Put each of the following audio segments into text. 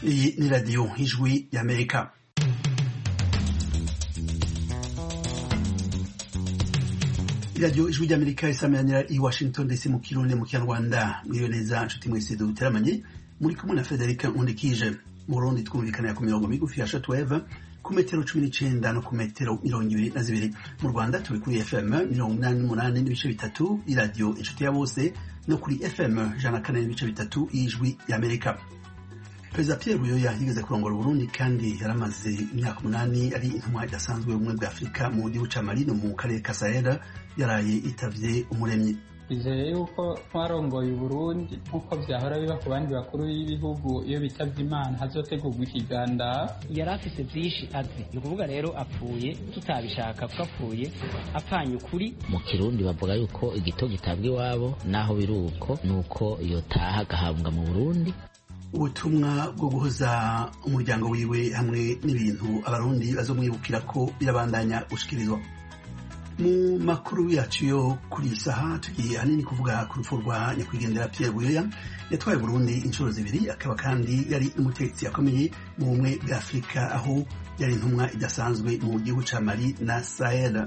Iyi ni radiyo ijwi y'Amerika iradiyo ijwi ry'amerika isameranira i washington dc mu kirundi mu kinyarwanda mwiriwe neza nshuti mwese duteramanye muri kumwe na frederic nkundikije mu burundi twumvikanira ku mirongo migufi ya shortwave ku metero cumi n'icenda no ku metero mirongo ibiri na zibiri mu rwanda turi kuri fm mirongo inani n'umunani n'ibice bitatu iradiyo inshuti ya bose no kuri fm ijana na kane n'ibice bitatu y'ijwi y'amerika perezida pierre buyoya yigeze kurongora uburundi kandi yaramaze imyaka umunani ari intumwa idasanzwe y'ubumwe bwa afurika mu gihugu ca mali no mu karere ka sahel yaraye itavye umuremyi bizeye yuko twarongoye uburundi nk'uko vyahora biba ku bandi bakuru b'ibihugu iyo bitavye imana hazotegurwa ikiganda yari afise vyinshi azi ni ukuvuga rero apfuye tutabishaka kuko apfuye apfanye ukuri mu kirundi bavuga yuko igito gitabwa iwabo naho biri uko ni uko yotaha agahambwa mu burundi ubutumwa bwo guhoza umuryango wiwe hamwe n'ibintu abarundi bazomwibukira ko birabandanya gushikirizwa mu makuru yacu yo kuri iyi saha tugiye ahanini kuvuga ku rupfu rwa nyakwigendera Pierre Buyoya yatwaye Burundi inshuro zibiri akaba kandi yari umutegetsi akomeye mu bumwe bwa Afurika aho yari intumwa idasanzwe mu gihugu ca Mali na Sahel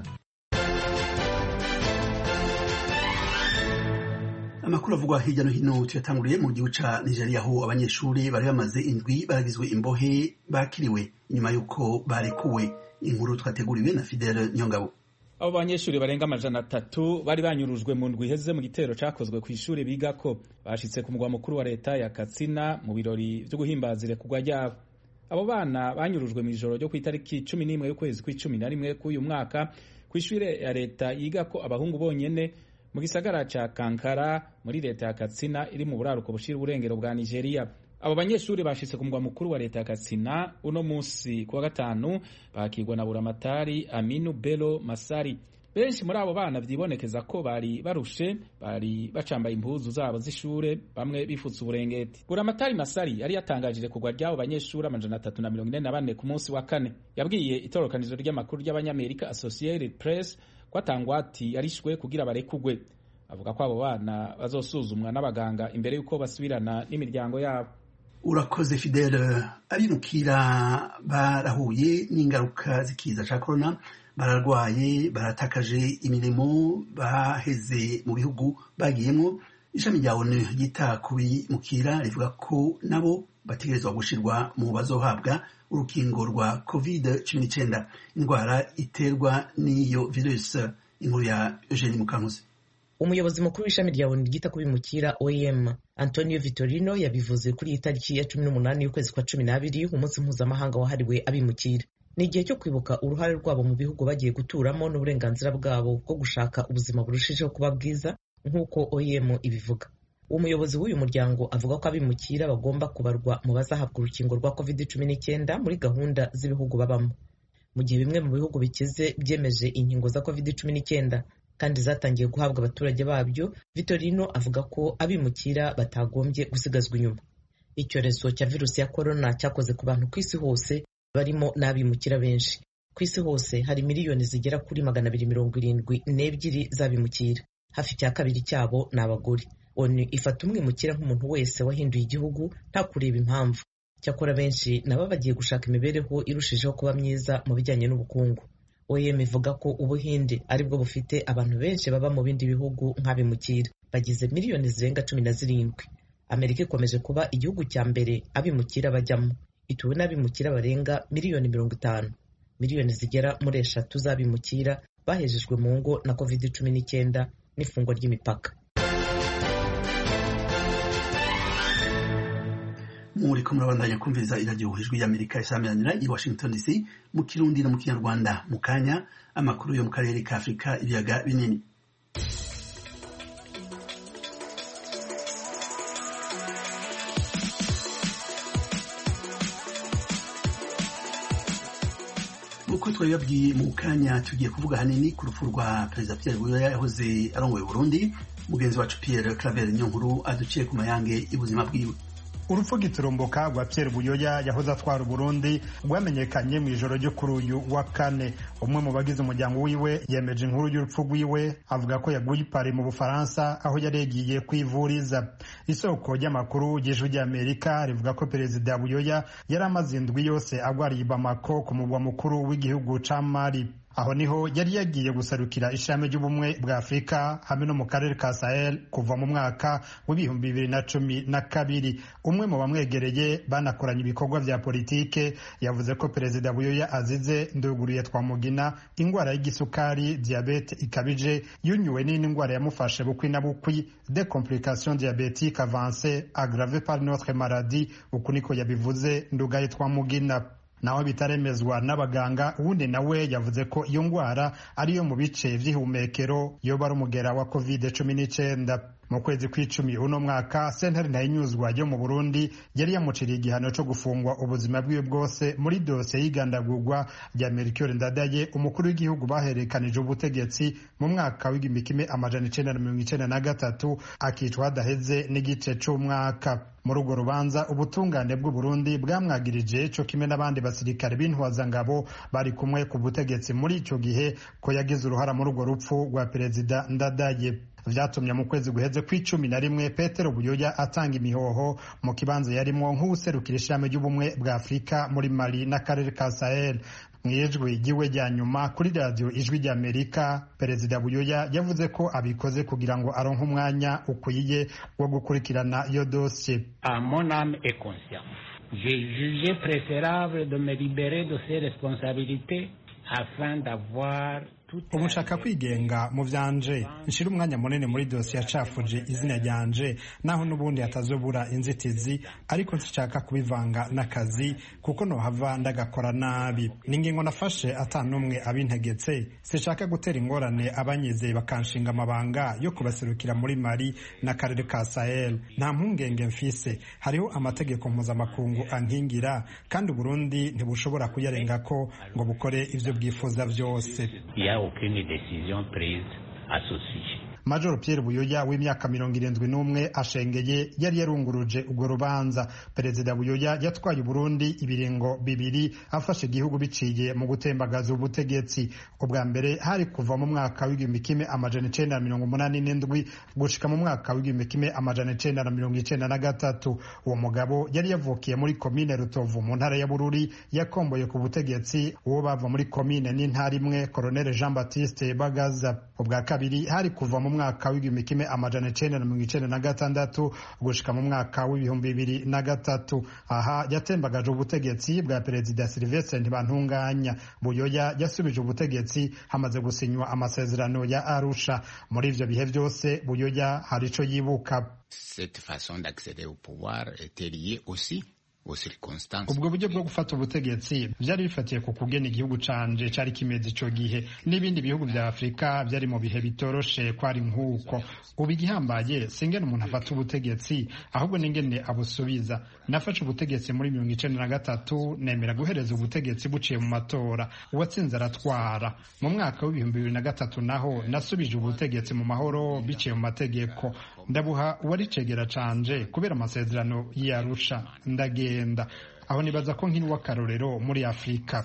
amakuru avugwa hirya no hino tuyatanguriye mu gihugu ca Nigeria aho abanyeshuri bari bamaze indwi baragizwe imbohe bakiriwe inyuma y'uko barekuwe inkuru twateguriwe na Fidel Nyongabo abo banyeshuri barenga amajana atatu bari banyurujwe mu ndwi iheze mu gitero cakozwe ku ishuri bigako bashitse ku mugwa mukuru wa leta ya Katsina mu birori vyo guhimbaza irekurwa ryabo abo bana banyurujwe mu ijoro ryo ku itariki cumi n'imwe y'ukwezi kw'icumi na rimwe k'uyu mwaka kw'ishure ya leta yigako abahungu bonyene mu gisagara ca Kankara muri leta ya Katsina iri mu buraruko bushira uburengero bwa Nigeria abo banyeshuri bashitse ku mugwa mukuru wa leta ya Katsina uno musi kuwa gatanu bakirwa na buramatari Aminu Bello Masari benshi muri abo bana vyibonekeza ko bari barushe bari bacambaye impuzu zabo z'ishure bamwe bifutse uburengeti buramatari Masari yari yatangajije kugwa ry'abo banyeshuri amajana atatu na mirongo ine na bane ku munsi wa kane yabwiye itorokanizo ry'amakuru ry'abanyamerika Associated Press ko atangwati yarishwe kugira barekugwe avuga ko abo bana bazosuzumwa n'abaganga imbere y'uko basubirana n'imiryango yabo urakoze fidele abimukira barahuye n'ingaruka z'ikiza ca korona bararwaye baratakaje imirimo baheze mu bihugu bagiyemo ishami rya onu ryita ku bimukira rivuga ko nabo bategerezwa gushirwa mu bazohabwa urukingo rwa covid cumi n'icyenda indwara iterwa n'iyo virusi inkuru ya eugenie mukankuzi umuyobozi mukuru w'ishami rya onu ryita ku bimukira oem antonio vitorino yabivuze kuri iyi tariki ya cumi n'umunani y'ukwezi kwa cumi n'abiri umunsi mpuzamahanga wahariwe abimukira ni igihe cyo kwibuka uruhare rwabo mu bihugu bagiye guturamo n'uburenganzira bwabo bwo gushaka ubuzima burushijeho kuba bwiza nk'uko oem ibivuga uwo muyobozi w'uyu muryango avuga ko abimukira bagomba kubarwa mu bazahabwa urukingo rwa covid cumi n'icyenda muri gahunda z'ibihugu babamo mu gihe bimwe mu bihugu bikize byemeje inkingo za covid cumi n'icyenda kandi zatangiye guhabwa abaturage babyo vitorino avuga ko abimukira batagombye gusigazwa inyuma icyorezo cya virusi ya korona cyakoze ku bantu ku isi hose barimo n'abimukira benshi ku isi hose hari miliyoni zigera kuri magana abiri mirongo irindwi n'ebyiri z'abimukira hafi cya kabiri cyabo ni abagore onu ifata umwimukira nk'umuntu wese wahinduye igihugu nta kureba impamvu cyakora benshi nabo bagiye gushaka imibereho irushijeho kuba myiza mu bijyanye n'ubukungu oem ivuga ko ubuhinde aribwo bufite abantu benshi baba mu bindi bihugu nk'abimukira bagize miliyoni zirenga cumi na zirindwi amerika ikomeje kuba igihugu cya mbere abimukira bajyamo ituwe n'abimukira barenga miliyoni mirongo itanu miliyoni zigera muri eshatu z'abimukira bahejejwe mu ngo na covid cumi n'icyenda n'ifungwa ry'imipaka muri ko murabandanya kumviriza iradiyo ijwi y'amerika isameranira i washington dc mu kirundi no mu kinyarwanda mu kanya amakuru yo mu karere ka afurika ibiyaga binini uko twabibabwiye mu kanya tugiye kuvuga hanini ku rupfu rwa perezida Pierre Buyoya yahoze arongoye Burundi mugenzi wacu Pierre Claver Nyonkuru aduciye ku mayange y'ubuzima bwiwe urupfu giturumbuka rwa Pierre Buyoya yahoze atwara Burundi rwamenyekanye mu ijoro ryo kuri uyu wa kane umwe mu bagize umuryango wiwe yemeje inkuru y'urupfu rwiwe avuga ko yaguye ipari mu Bufaransa aho yari yagiye kwivuriza isoko ry'amakuru ry'ijwi ry'Amerika rivuga ko perezida Buyoya yari amaze indwi yose agwariye Bamako ku mugwa mukuru w'igihugu ca Mali aho niho yari yagiye gusarukira ishami ry'ubumwe bwa afurika hamwe no mu karere ka sahel kuva mu mwaka w'ibihumbi bibiri na cumi na kabiri umwe mu bamwegereye banakoranye ibikorwa vya politike yavuze ko perezida buyoya azize nduguriye twamugina ingwara y'igisukari diabete ikabije yunyuwe n'indi ngwara yamufashe bukwi na bukwi de complication diabetique avance aggrave par notre maladie uku niko yabivuze ndugaye twamugina naho bitaremezwa n'abaganga uwundi nawe yavuze ko iyo ndwara ariyo mu bice vy'ihumekero yoba ari umugera wa covid cumi n'icenda mu kwezi kw'icumi uno mwaka sentare ntayinyuzwa yo mu burundi yari yamuciriye igihano co gufungwa ubuzima bwiwe bwose muri dosiye y'igandagurwa rya mercure ndadaye umukuru w'igihugu baherekanije ubutegetsi mu mwaka w'igihumbi kimwe amajana icenda na mirongo icenda na gatatu akicwa hadaheze n'igice c'umwaka muri urwo rubanza ubutungane bw'uburundi bwamwagirije co kimwe n'abandi basirikare b'intwazangabo bari kumwe ku butegetsi muri ico gihe ko yagize uruhara muri urwo rupfu rwa perezida ndadaye vyatumye mu kwezi guheze kw'icumi na rimwe petero buyoya atanga imihoho mu kibanza yarimwo nk'uwuserukira ishami ry'ubumwe bwa afurika muri mali n'akarere ka sahel mu ijwi ryiwe rya nyuma kuri radiyo ijwi ry'amerika perezida buyoya yavuze ko abikoze kugira ngo aronke umwanya ukwiye wo gukurikirana iyo dosiye à mon âme et conscience j'ai jugé préférable de me libérer de ces responsabilités afin d'avoir ubu nshaka kwigenga mu vyanje nshira umwanya munini muri dosiye yacafuje izina ryanje naho n'ubundi hatazobura inzitizi ariko nshaka kubivanga n'akazi kuko nohava ndagakora nabi ni ingingo nafashe ata n'umwe abintegetse sinshaka gutera ingorane abanyizeye bakanshinga amabanga yo kubaserukira muri mali n'akarere ka sahel nta mpungenge mfise hariho amategeko mpuzamakungu ankingira kandi uburundi ntibushobora kuyarengako ngo bukore ivyo bwifuza vyose aucune décision prise à ce sujet. Major Pierre Buyoya w'imyaka mirongo irindwi n'umwe ashengeye yari yarunguruje urwo rubanza perezida Buyoya yatwaye Burundi ibiringo bibiri afashe igihugu biciye mu gutembagaza ubutegetsi ubwa mbere hari kuva mu mwaka w'igihumbi kimwe amajana icenda na mirongo umunani n'indwi gushika mu mwaka w'igihumbi kimwe amajana icenda na mirongo icenda na gatatu uwo mugabo yari yavukiye muri komine Rutovu mu ntara ya Bururi yakomboye ku butegetsi uwo bava muri komine n'intara imwe Colonel Jean Baptiste Bagaza ubwa kabiri hari kuva mu mwaka w'igihumbi kimwe amajana icenda na mirongo icenda na gatandatu gushika mu mwaka w'ibihumbi bibiri na gatatu aha yatembagaje ubutegetsi bwa perezida Sylvestre Ntibantunganya Buyoya yasubije ubutegetsi hamaze gusinywa amasezerano ya Arusha muri ivyo bihe vyose Buyoya hari ico yibuka Cette façon d'accéder au pouvoir était liée aussi ubwo buryo bwo gufata ubutegetsi byari bifatiye ku kugena igihugu canje cari kimeze ico gihe n'ibindi bihugu vya afurika vyari mu bihe bitoroshe kwari nk'uko ubu igihambaye singene umuntu afata ubutegetsi ahubwo n'ingene abusubiza nafashe ubutegetsi muri mirongo icenda na gatatu nemera guhereza ubutegetsi buciye mu matora uwatsinze aratwara mu mwaka w'ibihumbi bibiri na gatatu naho nasubije ubutegetsi mu mahoro biciye mu mategeko ndabuha uwari cegera canje kubera amasezerano y'arusha ndagenda aho nibaza ko nkiri w'akarorero muri afurika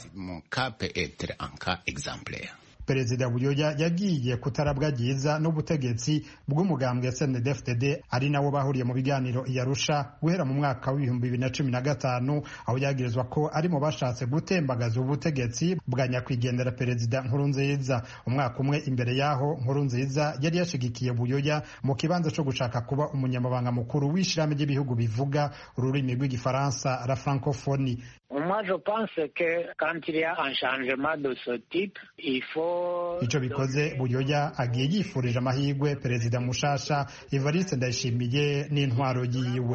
perezida buyoya yagiye kutarabwa ryiza n'ubutegetsi bw'umugambwe snedfdd ari nawo bahuriye mu biganiro iyarusha guhera mu mwaka w'ibihumbi bibiri na cumi na gatanu aho yagirizwa ko ari mu bashatse gutembagaza ubutegetsi bwa nyakwigendera perezida nkurunziza umwaka umwe imbere y'aho nkurunziza yari yashigikiye buyoya mu kibanza co gushaka kuba umunyamabanga mukuru w'ishirahamwe ry'ibihugu bivuga ururimi rw'igifaransa la francophonie Moi, je pense que quand il y a un changement de ce type, il faut... ico bikoze buyoya agiye yifurije amahirwe perezida mushasha evariste ndayishimiye n'intwaro yiwe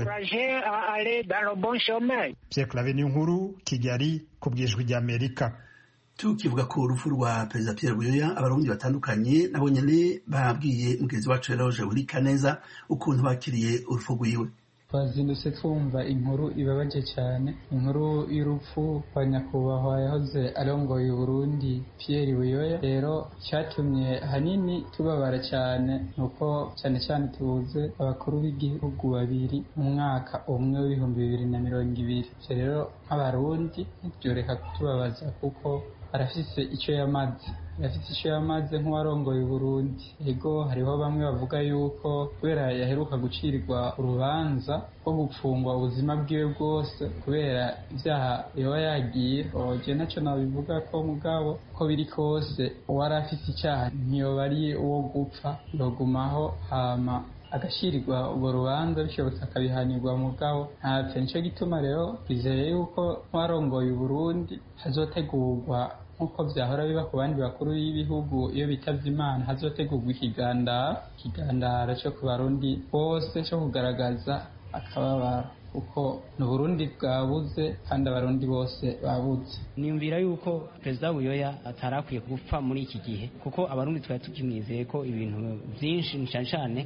pierre clave nkuru kigali ku bwijwi ry'amerika tukivuga ku urupfu rwa perezida Pierre Buyoya abarundi batandukanye nabo nyene babwiye mugenzi wacu Eloge Burikaneza ukuntu bakiriye urupfu rwiwe twazindutse twumva inkuru ibabaje cyane inkuru y'urupfu rwa nyakubahwa yahoze arongoye Burundi Pierre Buyoya rero cyatumye hanini tubabara cyane nuko cyane cyane tubuze abakuru b'igihugu babiri mu mwaka umwe w'ibihumbi bibiri na mirongo ibiri ivyo rero nk'abarundi ntibyoreka kutubabaza kuko arafise icyo yamaze yafite icyo yamaze nk'uwarongoye Burundi ego hariho bamwe bavuga yuko kubera yaheruka gucirirwa urubanza rwo gupfungwa ubuzima bwiwe bwose kubera ibyaha yoba yagiye oje nacyo nabivuga ko mugabo ko biri kose uwari afite icyaha ntiyoba ari uwo gupfa yogumaho hama agashirirwa urwo rubanza bishobotse akabihanirwa mugabo ntapfe nicyo gituma rero twizeye yuko nk'uwarongoye Burundi hazotegurwa nk'uko byahora biba ku bandi bakuru b'ibihugu iyo bitavye imana hazotegurwa ikigandara ikigandara cyo ku barundi bose cyo kugaragaza akababaro kuko ni uburundi bwabuze kandi abarundi bose babuze niyumvira yuko perezida buyoya atarakwiye gupfa muri iki gihe kuko abarundi twari tukimwizeye ko ibintu byinshi cyane cyane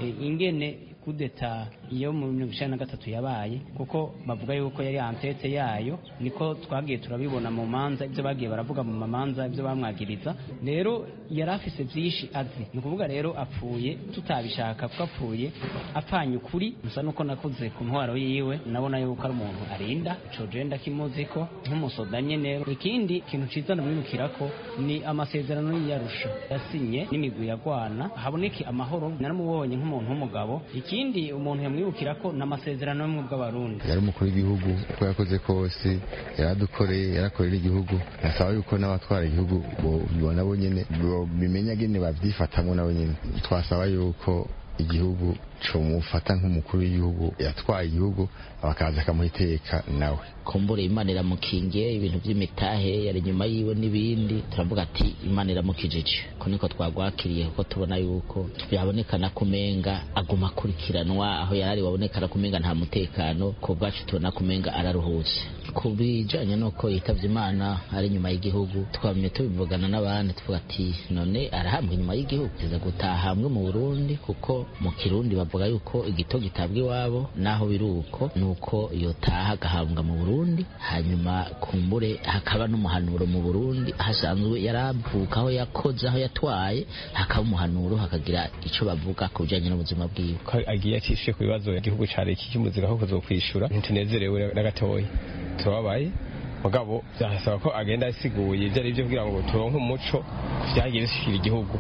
ingene kudeta iyo mu mirongo icyenda na gatatu yabaye kuko bavuga yuko yari antete yayo niko twagiye turabibona mu manza ibyo bagiye baravuga mu mamanza ibyo bamwagiriza rero yari afise byinshi azi ni ukuvuga rero apfuye tutabishaka kuko apfuye apfanye ukuri gusa nuko nakuze ku ntwaro yiwe nabona yuko ari umuntu arinda ico jenda kimuzi ko nk'umusoda nyene ikindi kintu ciza ndamwibukira ko ni amasezerano y'iyarusha yasinye n'imigwi yagwana haboneke amahoro naramubonye nk'umuntu w'umugabo ikindi umuntu yamwibukira ko n'amasezerano y'umwe bw'abarundi yari umukuru w'igihugu uko yakoze kose yaradukoreye yarakorera igihugu nasaba yuko n'abatwara igihugu bibona bo nyene bimenya gene bavyifatamwo nabo nyene twasaba yuko igihugu comufata nk'umukuru w'igihugu yatwaye igihugu bakaza akamuha iteka nawe kumbure imana iramukingiye ibintu by'imitahe yari inyuma yiwe n'ibindi turavuga ati imana iramukijije ko niko twagwakiriye kuko tubona yuko byabonekana kumenga aguma akurikiranwa aho yarari wabonekana kumenga nta mutekano ku bwacu tubona kumenga araruhutse ku bijanye n'uko yitavye imana ari inyuma y'igihugu twamye tubivugana n'abandi tuvuga ati none arahambwa inyuma y'igihugu kiza gutaha hamwe mu burundi kuko mu kirundi bavuga yuko igito gitabwa iwabo naho biri uko ni uko yotaha agahambwa mu burundi hanyuma kumbure hakaba n'umuhanuro mu burundi hasanzwe yaravuka aho yakoze aho yatwaye hakaba umuhanuro hakagira ico bavuga ku bijanye n'ubuzima bwiwe ko agiye atishuye ku bibazo igihugu cari kikimuzira ko kuzokwishura ntitunezerewe na gatoya turababaye mugabo byasaba ko agenda asiguye ibyo ari byo kugira ngo turonke umuco vyagiye bishikira igihugu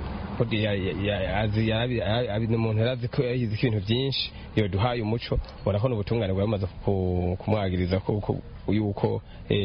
umuntu yarazi ko yahize ibintu byinshi iyo duhaye umuco ubona ko n'ubutungane bwamaze kumwagiriza yuko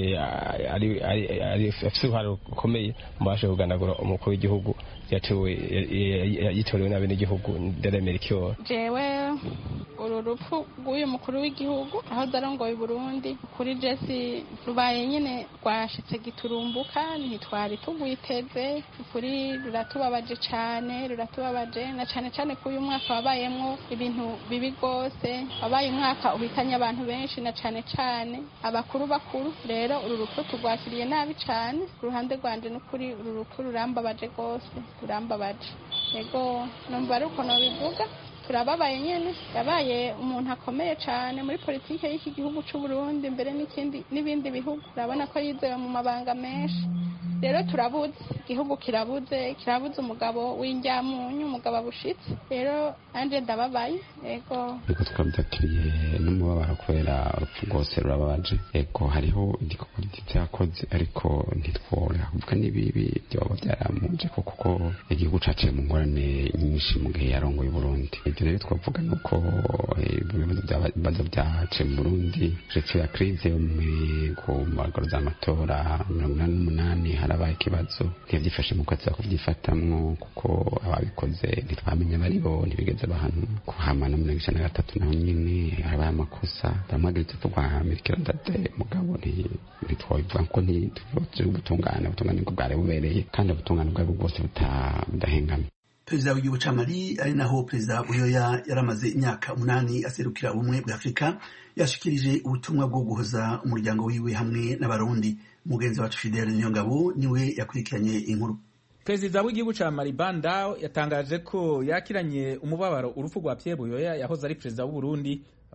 afite uruhare rukomeye mu bashe kuganagura umukuru w'igihugu yitorewe n'abenegihugu nderemerikiyo jewe uru rupfu rw'uyu mukuru w'igihugu aho arongoye Burundi kuri jesi rubaye nyine rwashitse giturumbuka ntitwari tugwiteze kuri ruratubabaje cyane ruratubabaje na cyane cyane ko uyu mwaka wabayemwo ibintu bibi rwose wabaye umwaka uhitanye abantu benshi na cyane cyane abakuru bakuru rero uru rupfu turwakiriye nabi cyane ku ruhande rwanje n'ukuri uru rupfu rurambabaje rwose rurambabaje yego numva ari uko nabivuga turababaye nyine yabaye umuntu akomeye cyane muri politiki y'iki gihugu cy'u Burundi mbere n'ikindi n'ibindi bihugu urabona ko yizewe mu mabanga menshi rero turabuze igihugu kirabuze kirabuze umugabo w'injyamunyu umugabo abushitse rero nanjye ndababaye yego ariko twabyakiriye n'umubabaro kubera urupfu rwose rurababaje yego hariho igikorwa gito yakoze ariko ntitwora kuvuga n'ibibi byoba byaramuje kuko igihugu caciye mu ngorane nyinshi mu gihe yarongoye Burundi ibyo rero twavuga ni uko ibibazo byaciye mu Burundi uretse ya krize yo ku magoro z'amatora mirongo inani n'umunani harabaye ikibazo ntibyifashe mu kwezi kubyifatamwo kuko ababikoze ntitwamenya bari bo ntibigeze bahanwa kuhama no mirongo icenda na gatatu naho nyine harabaye amakosa bamwagaritse tugwamirikira ndade mugabo ntitwabivuga ko ntituri ubutungane ubutungane bwo bwari bubereye kandi ubutungane bwari bwose budahengamye perezida w'igihugu ca mali ari naho perezida buyoya yaramaze imyaka umunani aserukira ubumwe bwa afurika yashikirije ubutumwa bwo guhoza umuryango wiwe hamwe n'abarundi umugenzi wacu fidele niyongabo niwe yakurikiranye inkuru perezida w'igihugu ca mali bandao yatangaje ko yakiranye umubabaro urupfu rwa pierre buyoya yahoze ari perezida w'uburundi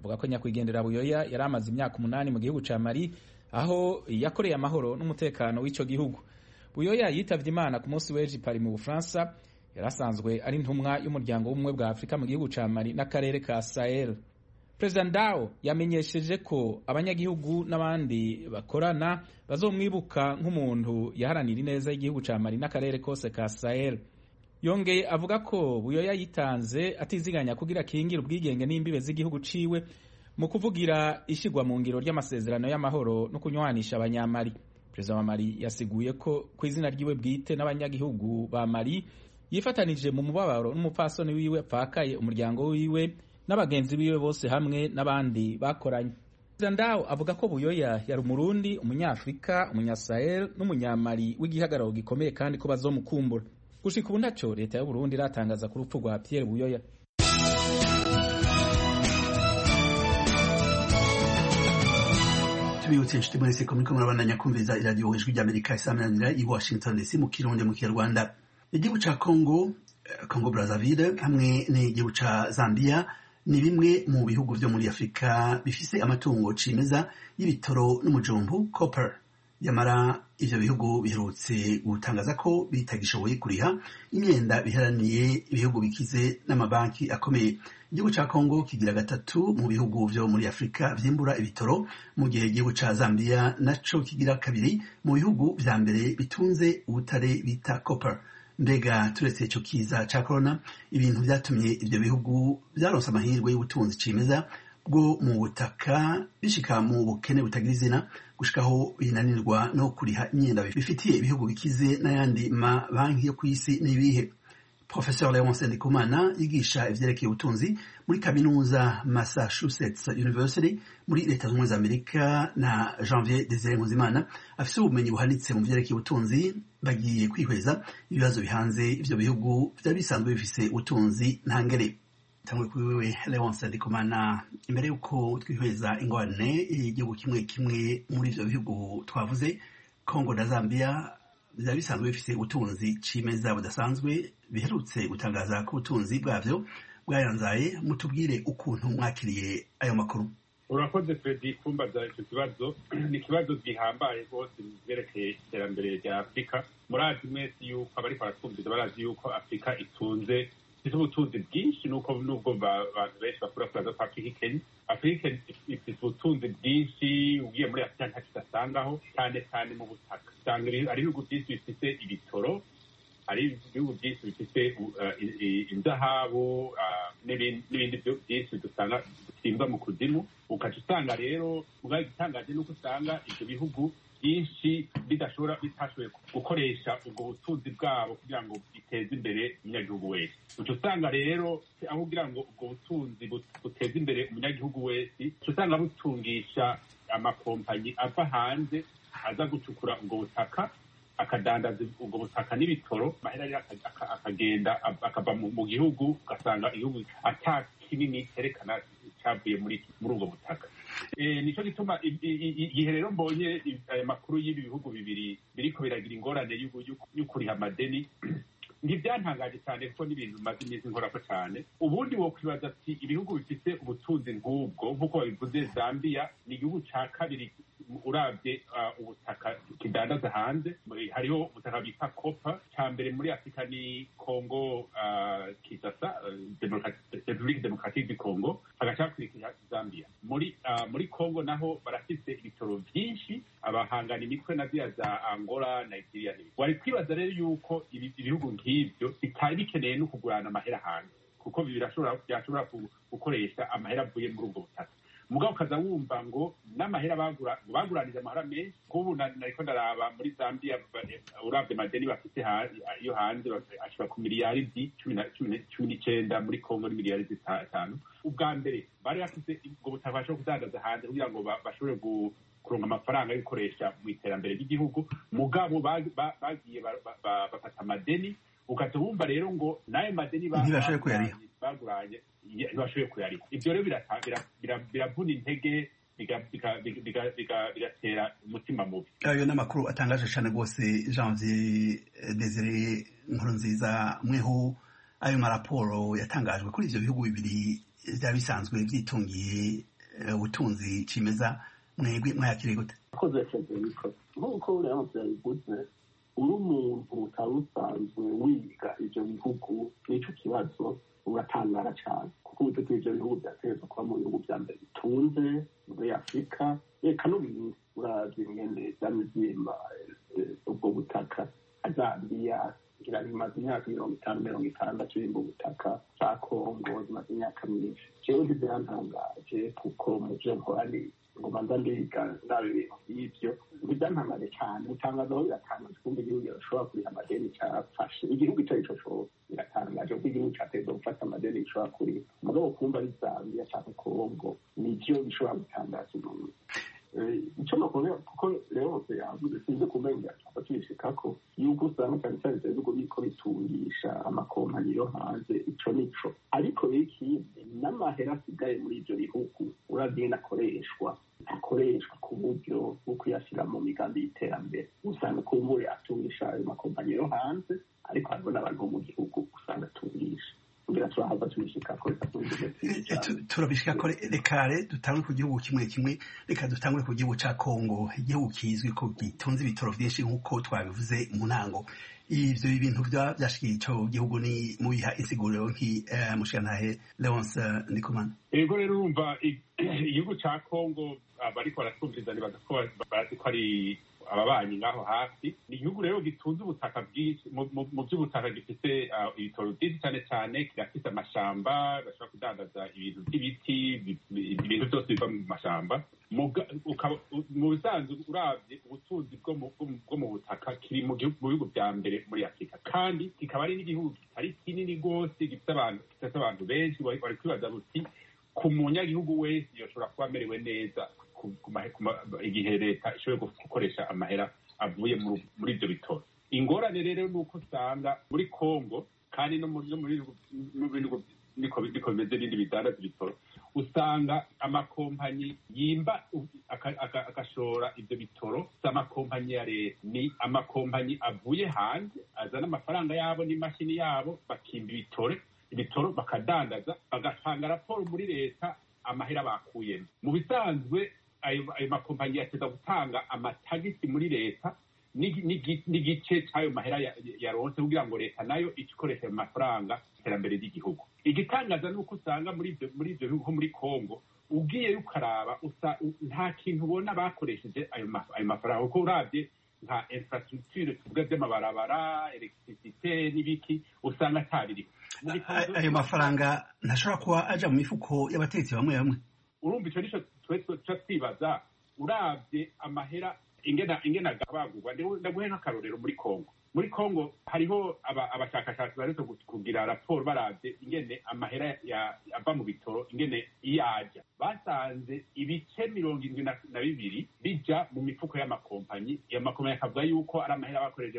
avuga ko nyakwigendera buyoya yari amaze imyaka umunani mu gihugu ca mali aho yakoreye amahoro n'umutekano w'ico gihugu buyoya yitavye imana ku munsi w'ejo pari mu bufaransa yari asanzwe ari intumwa y'umuryango w'ubumwe bwa afurika mu gihugu ca mali n'akarere ka sahel perezida ndao yamenyesheje ko abanyagihugu n'abandi bakorana bazomwibuka nk'umuntu yaharanira ineza y'igihugu ca mali n'akarere kose ka sahel yongeye avuga ko buyoya yitanze atiziganya kugira akingire ubwigenge n'imbibe z'igihugu ciwe mu kuvugira ishyirwa mu ngiro ry'amasezerano y'amahoro no kunywanisha abanyamali perezida wa mali yasiguye ko ku izina ryiwe bwite n'abanyagihugu ba mali yifatanije mu mubabaro n'umupfasoni wiwe apfakaye umuryango wiwe n'abagenzi biwe bose hamwe n'abandi bakoranye perezida ndawo avuga ko buyoya yari umurundi umunyafurika umunyasahel n'umunyamali w'igihagararo gikomeye kandi ko bazomukumbura gushika ubu ntaco leta y'uburundi iratangaza ku rupfu rwa pierre buyoya tubibutse inshuti mwese ko muriko murabandanya kumviriza iradiyo ijwi ry'amerika isamananira i washington dc mu kirundi mu kinyarwanda igihugu ca congo congo brazzaville hamwe n'igihugu ca zambia ni bimwe mu bihugu vyo muri afurika bifise amatungo cimeza y'ibitoro n'umujumbu copper yamara ivyo bihugu biherutse gutangaza ko bitagishoboye kuriha imyenda biharaniye ibihugu bikize n'amabanki akomeye igihugu ca congo kigira gatatu mu bihugu vyo muri afurika vyimbura ibitoro mu gihe igihugu ca zambia naco kigira kabiri mu bihugu vya mbere bitunze ubutare bita copper mbega turetse ico kiza ca corona ibintu vyatumye ivyo bihugu vyaronse amahirwe y'ubutunzi cimeza bwo mu butaka bishika mu bukene butagira izina gushikaho binanirwa no kuriha imyenda bifitiye ibihugu bikize n'ayandi mabanki yo kw'isi n'ibihe professeur leonce ndikumana yigisha ivyerekeye ubutunzi muri kaminuza massachusetts university muri leta z'ubumwe za amerika na janvier desire nkuzimana afise ubumenyi buhanitse mu vyerekeye ubutunzi bagiye kwihweza ibibazo bihanze ivyo bihugu vyari bisanzwe bifise ubutunzi ntangere tangwe kuri wewe leonce ndikumana imbere y'uko twihweza ingorane igihugu kimwe kimwe muri ivyo bihugu twavuze congo na zambia byari bisanzwe bifite ubutunzi cimeza budasanzwe biherutse gutangaza ko ubutunzi bwavyo bwayanzaye mutubwire ukuntu mwakiriye ayo makuru urakoze fredi kumbaza icyo kibazo ni ikibazo gihambaye rwose mu byerekeye iterambere rya afurika murazi mwese yuko abariko baratwumviza barazi yuko afurika itunze ifite ubutunzi bwinshi nuko nubwo abantu benshi bakura kuraza ko afurika ikennye afurika ifite ubutunzi bwinshi ugiye muri afurika ntacyo udasangaho cyane cyane mu butaka usanga ari ibihugu byinshi bifite ibitoro hari ibihugu byinshi bifite inzahabu n'ibindi byinshi dusanga dusimbwa mu kuzimu ukaca usanga rero ubwayo igitangaje nuko usanga ibyo bihugu byinshi bidashobora bitashoboye gukoresha ubwo butunzi bwabo kugira ngo biteze imbere umunyagihugu wese uca usanga rero aho kugira ngo ubwo butunzi buteze imbere umunyagihugu wese uca usanga butungisha amakompanyi ava hanze aza gucukura ubwo butaka akadandaza ubwo butaka n'ibitoro amahera rero akagenda akava mu gihugu ugasanga igihugu ata kinini cyerekana cyavuye muri muri ubwo butaka nicyo gituma igihe rero mbonye aya makuru y'ibi bihugu bibiri biriko biragira ingorane yo kuriha amadeni ntibyantangaje cyane kuko n'ibintu bimaze iminsi nkorako cyane ubundi wo kwibaza ati ibihugu bifite ubutunzi nk'ubwo nk'uko babivuze zambia ni igihugu cya kabiri urabye ubutaka kidandaza hanze hariho ubutaka bita kopa cya mbere muri afurika ni kongo kisasa repubulika demokaratike du kongo hagacakurikira zambia muri muri kongo naho barafite ibitoro byinshi abahangana imitwe na ziriya za angola nigeria n'ibindi wari kwibaza rero yuko ibihugu nk'ibyo bitari bikeneye no kugurana amahera hanze kuko byashobora gukoresha amahera avuye muri ubwo butaka mugabo ukaza wumva ngo n'amahera baguranije amahera menshi nk'ubu nariko ndaraba muri zambia urabye amadeni bafite yo hanze ashobora ku miliyaridi cumi n'icenda muri kongo ni miliyaridi zitanu ubwa mbere bari bafite ubwo butaka bashobora kudandaza hanze kugira ngo bashobore kuronka amafaranga yo gukoresha mu iterambere ry'igihugu mugabo bagiye bafata amadeni ukaza wumva rero ngo n'ayo madeni baguranye ntibashoboye kuyariha ibyo rero biravuna intege bigatera umutima mubi ayo ni amakuru atangaje cyane rwose janvier desire nkuru nziza mweho ayo maraporo yatangajwe kuri ibyo bihugu bibiri byari bisanzwe byitungiye ubutunzi cimeza mwebwe mwayakiriye gute akoze federiko nk'uko uriya byabivuze uri umuntu utari usanzwe wiga ivyo bihugu n'ico kibazo uratangara cyane kuko uburyo bw'ivyo bihugu byategerezwa kuba mu bihugu vya mbere bitunze muri afurika reka n'ubindi uravye ingene vyamivyimba ubwo butaka azambiya ngira bimaze imyaka mirongo itanu mirongo itandatu bimba ubutaka za kongo zimaze imyaka myinshi jewe ntibyantangaje kuko mu vyo nkora ni ngoma nza ndiga ndaba ibintu vy'ivyo ntibyantangaje cyane utangaza aho biratangaje kumva igihugu gishobora kuriha amadeni cyafashe igihugu ico arico cose biratangaje kuko igihugu cateza gufata amadeni gishobora kuriha mugabo kumva ari zambia canke kongo nivyo bishobora gutangaza umuntu icyo nakubwira kuko rero yavuze sinzi kumenya cyangwa tubishikako yuko usanga cyane cyane ibyo bihugu biriko bitungisha amakompanyi yo hanze ico nico ariko rero ikindi n'amahera asigaye muri ivyo bihugu uravye ingene akoreshwa akoreshwa ku buryo bwo kuyashyira mu migambi y'iterambere usanga kumbure atungisha ayo makompanyi yo hanze ariko hariho n'abantu bo mu gihugu usanga atungisha turabishika ko rekare dutangure ku gihugu kimwe kimwe reka dutangure ku gihugu ca kongo igihugu kizwi ko gitunze ibitoro vyinshi nk'uko twabivuze mu ntango ivyo bintu vyashikiye ico gihugu ni mubiha insiguriro nk'umushirantahe leonce ndikumana ego rero urumva igihugu ca kongo bariko baratwumviriza nibaza ko bazi ko ari ababanyi ngaho hafi ni igihugu rero gitunze ubutaka bwinshi mu by'ubutaka gifite ibitoro byinshi cyane cyane kirafite amashamba bashobora kudandaza ibintu by'ibiti ibintu byose biva mu mashamba mu bisanzwe urabye ubutunzi bwo mu butaka kiri mu bihugu bya mbere muri afurika kandi kikaba ari n'igihugu kitari kinini rwose gifite abantu gifite abantu benshi bari kwibaza buti ku munyagihugu wese yoshobora kuba amerewe neza igihe leta ishoboye gukoresha amahera avuye muri ibyo bitoro ingorane rero ni uko usanga muri kongo kandi no muri bihugu niko bimeze ibindi bidandaza ibitoro usanga amakompanyi yimba agashora ibyo bitoro si amakompanyi ya leta ni amakompanyi avuye hanze azana amafaranga yabo n'imashini yabo bakimba ibitoro ibitoro bakadandaza bagatanga raporo muri leta amahera bakuyemo mu bisanzwe ayo makompanyi yateza gutanga amatagisi muri leta n'igice cy'ayo mahera yaronse kugira ngo leta nayo ikoreshe ayo mafaranga iterambere ry'igihugu igitangaza ni uko usanga muri ibyo bihugu nko muri kongo ugiye ukaraba nta kintu ubona bakoresheje ayo mafaranga kuko urabye nka infrastructure tuvuga by'amabarabara electricité n'ibiki usanga atabiriho ayo mafaranga ntashobora kuba aja mu mifuko y'abatetsi bamwe bamwe urumva icyo nicyo tuca twibaza urabye amahera ingena ingena agabagurwa ndaguhe nk'akarorero muri kongo muri kongo hariho abashakashatsi baretse kugira raporo barabye ingene amahera ava mu bitoro ingene iyo ajya basanze ibice mirongo irindwi na bibiri bija mu mifuko y'amakompanyi iyo makompanyi akavuga yuko ari amahera bakoreje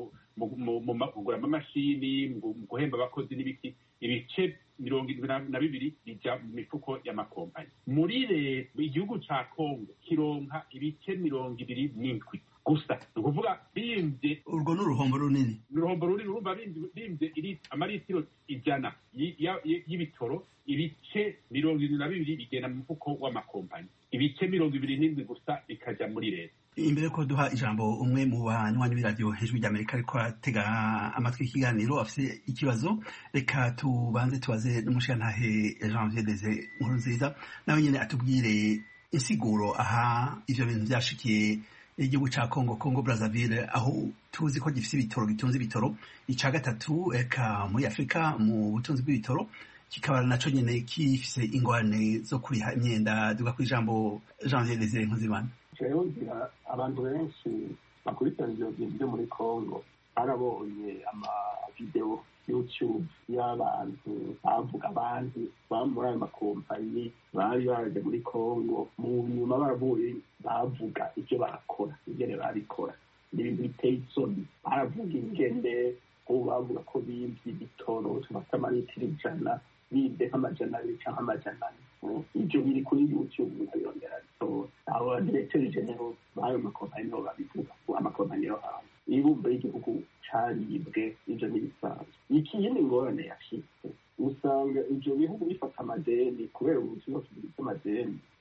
mu kugura amamashini mu guhemba abakozi n'ibiki ibice mirongo irindwi na bibiri bija mu mifuko y'amakompanyi muri leta igihugu ca kongo kironka ibice mirongo ibiri n'indwi gusa ni ukuvuga bimbye urwo ni uruhombo runini ni uruhombo runini urumva bimbye amaritiro ijana y'ibitoro ibice mirongo irindwi na bibiri bigenda mu mufuko w'amakompanyi ibice mirongo ibiri n'indwi gusa bikaja muri leta imbere ko duha ijambo umwe mu banywanyi b'iradiyo hejuru ry'amerika ariko aratega amatwi ikiganiro afite ikibazo reka tubanze tubaze n'umushirantahe janvier deze nkuru nziza nawe nyine atubwire insiguro aha ivyo bintu vyashikiye igihugu ca Congo Congo Brazzaville aho tuzi ko gifise ibitoro gitunze ibitoro ica gatatu eka muri Afrika mu butunzi bw'ibitoro kikaba naco nyene kifise ingorane zo kuriha imyenda duga ku ijambo Janvier Desire Nkuzimana jewe ngira abantu benshi bakurikirana ivyo bintu vyo muri Congo barabonye amavideo youtube y'abantu bavuga abandi baba muri ayo makompanyi bari baraje muri congo mu nyuma baravuye bavuga ibyo barakora ingene barikora n'ibintu biteye isoni baravuga ingene ubu bavuga ko bimvye ibitoro tubafite amaritiro ijana bibye nk'amajana abiri canke amajana ane ivyo biri kuri youtube nkabirondera bitora abo badirekiteri genero b'ayo makompanyi nibo babivuga amakompanyi yo hanze ibumba y'igihugu caribwe ivyo n'ibisanzwe ikiyindi ngorane yashitse usanga ivyo bihugu bifata amadeni kubera ubuzima bufite amadeni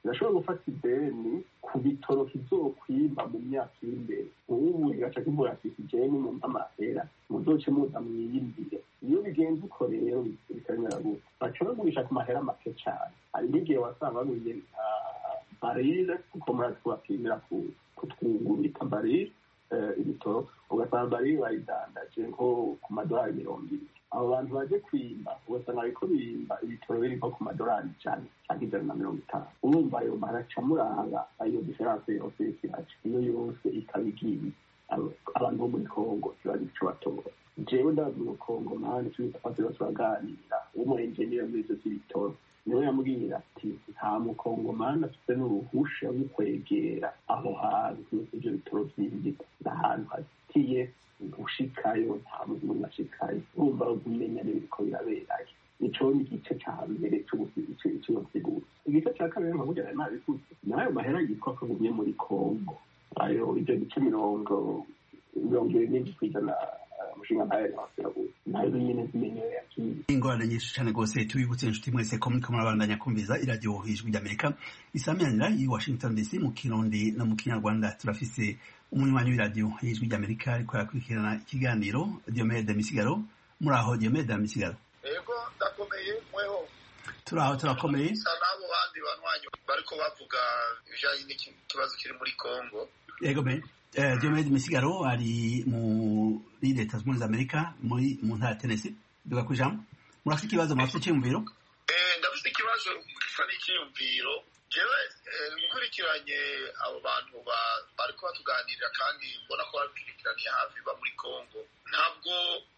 irashobora gufata ideni ku bitoro kizokwimba mu myaka iri imbere ubu igaca kivuga ati jeni mu amahera muzoce muza mwiyimbire iyo bigenze uko rero bikamera gutya baca bagurisha ku mahera make cyane hari n'igihe wasanga baguriye barire kuko murazi kubapimira kutwungurika barire ibitoro ugasanga barire bayidandaje nko ku madolari mirongo ibiri abo bantu baje kwimba ugasanga bariko bimba ibitoro biri nko ku madolari ijana cyangwa ijana na mirongo itanu urumva ayo maraca muranga ayo diferanse yose y'ikiraca iyo yose ikaba igiye abantu bo muri kongo ntibazi ico batora jewe ndazi mu kongo mani tubiza kwatira turaganira w'umuenjeniyeri muri ivyo vy'ibitoro niwe yambwira ati nta mukongomani afite n'uruhusha rwo kwegera aho hantu ivyo bitoro vyinjika n'ahantu hazitiye ushikayo nta muntu ashikayo urumva kumenya n'ibiriko biraberayo ico ni igice ca mbere c'ubusigura igice ca kabiri nkaburya nari nabivuze nayo mahera yitwa ko agumye muri kongo ayo ivyo bice mirongo mirongo ibiri n'indwi kw'ijana umushinga ntayo yabasiraguye nayo nyene zimenyewe yakiye ingorane nyinshi cane rwose tubibutse inshuti mwese ko muriko murabandanya kumviza iradiyo ijwi ry'amerika isamiranyira i washington dc mu kirundi no mu kinyarwanda turafise umunywanyi w'iradiyo y'ijwi ry'amerika ariko arakurikirana ikiganiro diomede misigaro muri aho diomede misigaro ego ndakomeye mweho turaho turakomeye sa n'abo bandi banywanyi bariko bavuga ibijanye n'ikibazo kiri muri congo yego me eh, diomede misigaro ari muri leta zunze ubumwe za amerika muri mu ntara ya tennessee duga ku ijambo murafite ikibazo murafite icyiyumviro eh, ndafite ikibazo gisa n'icyiyumviro jewe nkurikiranye abo bantu bariko batuganirira kandi mbona ko babikurikiraniye hafi ba muri congo ntabwo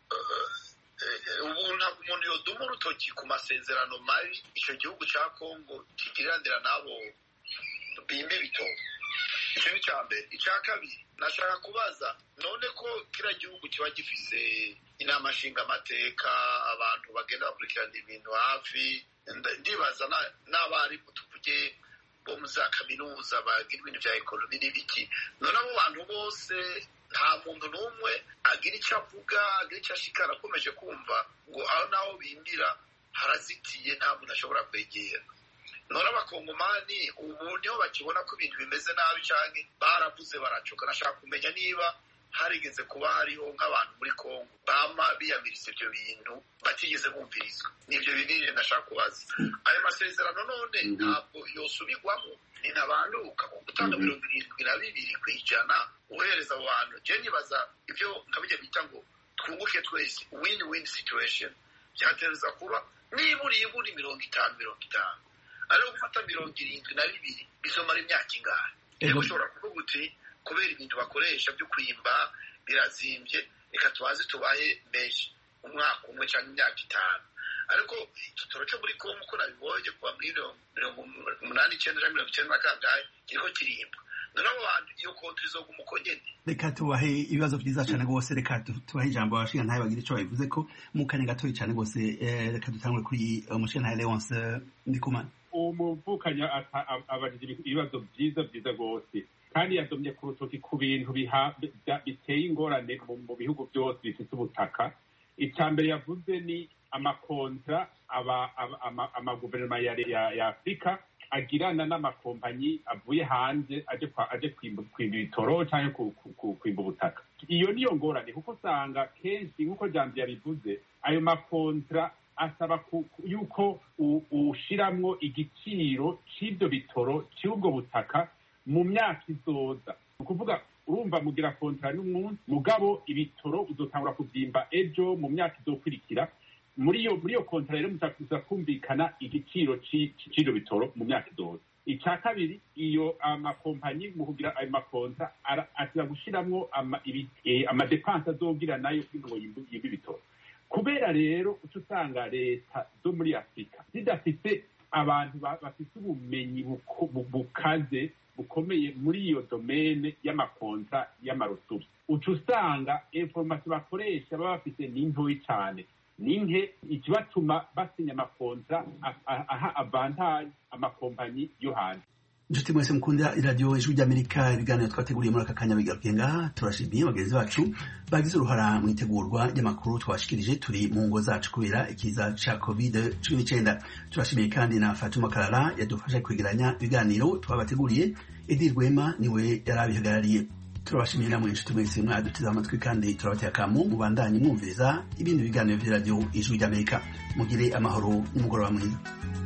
ubu ntabwo umuntu yoduma urutoki ku masezerano mabi icyo gihugu cya congo kigiranira n'abo bimba ibitoki icyo ni icya mbere icya kabiri nashaka kubaza none ko kiriya gihugu kiba gifise inama nshingamateka abantu bagenda bakurikirana ibintu hafi ndibaza n'abarimu tuvuge bo mu za kaminuza bagira ibintu bya ekonomi n'ibiki none abo bantu bose nta muntu n'umwe agira icyo avuga agira icyo ashikara akomeje kumva ngo aho naho bimbira harazitiye nta muntu ashobora kwegera none abakongomani ubu niho bakibona ko ibintu bimeze nabi cyane baravuze baracoka nashaka kumenya niba harigeze kuba hariho nk'abantu muri kongo bama biyamiriza ibyo bintu batigeze bumvirizwa nibyo binini ndashaka kubaza ayo masezerano none ntabwo yosubirwamo ni ntabanduka gutanga mirongo irindwi na bibiri ku ijana uhereza abo bantu je nibaza ibyo nkabijya bita ngo twunguke twese win win situation byatereza kuba nibura ibura mirongo itanu mirongo itanu ariko gufata mirongo irindwi na bibiri bizomara imyaka ingahe niba ushobora kuvuga uti kubera ibintu bakoresha byo kwimba birazimbye reka tubaze tubaye menshi umwaka umwe cyangwa imyaka itanu ariko igitoro cyo muri kongo uko nabibonye kuva muri mirongo umunani icyenda na mirongo icyenda na kangahe kiriho kirimbwa none abo bantu iyo kontri izoguma uko nyene reka tubahe ibibazo byiza cyane rwose reka tubahe ijambo abashinga ntayo bagira icyo babivuze ko mu kanya gatoya cyane rwose reka dutangure kuri umushinga ntayo leonce ndikumana umuvukanyi abajije ibibazo byiza byiza rwose kandi yadomye ku rutoki ku bintu biteye ingorane mu bihugu byose bifite ubutaka icya mbere yavuze ni amakontra amaguverinoma ya afurika agirana n'amakompanyi avuye hanze aje kwimba ibitoro cyangwa kwimba ubutaka iyo niyo ngorane kuko usanga kenshi nk'uko jambo yabivuze ayo makontra asaba yuko ushiramwo igiciro cy'ibyo bitoro cy'ubwo butaka mu myaka izoza ni ukuvuga urumva mugira kontara n'umunsi mugabo ibitoro uzotangura kubyimba ejo mu myaka izokurikira muri iyo muri iyo kontara rero muzakuza kumvikana igiciro cy'ibyo bitoro mu myaka izoza icya kabiri iyo amakompanyi mu kugira ayo makonta aza gushyiramo amadepanse azogira nayo kugira ngo yimbe ibitoro kubera rero uca usanga leta zo muri afurika zidafite abantu bafite ubumenyi bukaze bukomeye muri iyo domene y'amakonta y'amarutubi uca usanga inforomasiyo bakoresha baba bafite ni ntoyi cyane ni nke ikibatuma basinya amakonta aha avantaje amakompanyi yo hanze inshuti mwese mukunda iradiyo ijwi ry'amerika ibiganiro twateguriye muri aka kanya bigaruke ngaha turashimiye bagenzi bacu bagize uruhara mu itegurwa ry'amakuru twashikirije turi mu ngo zacu kubera ikiza ca covid cumi n'icyenda turashimiye kandi na fatuma karara yadufasha kwegeranya ibiganiro twabateguriye edi rwema niwe yari abihagarariye turabashimiye namwe inshuti mwese mwaduteze amatwi kandi turabateye akamu mubandanye mwumviriza ibindi biganiro vy'iradiyo ijwi ry'amerika mugire amahoro n'umugoroba mwiza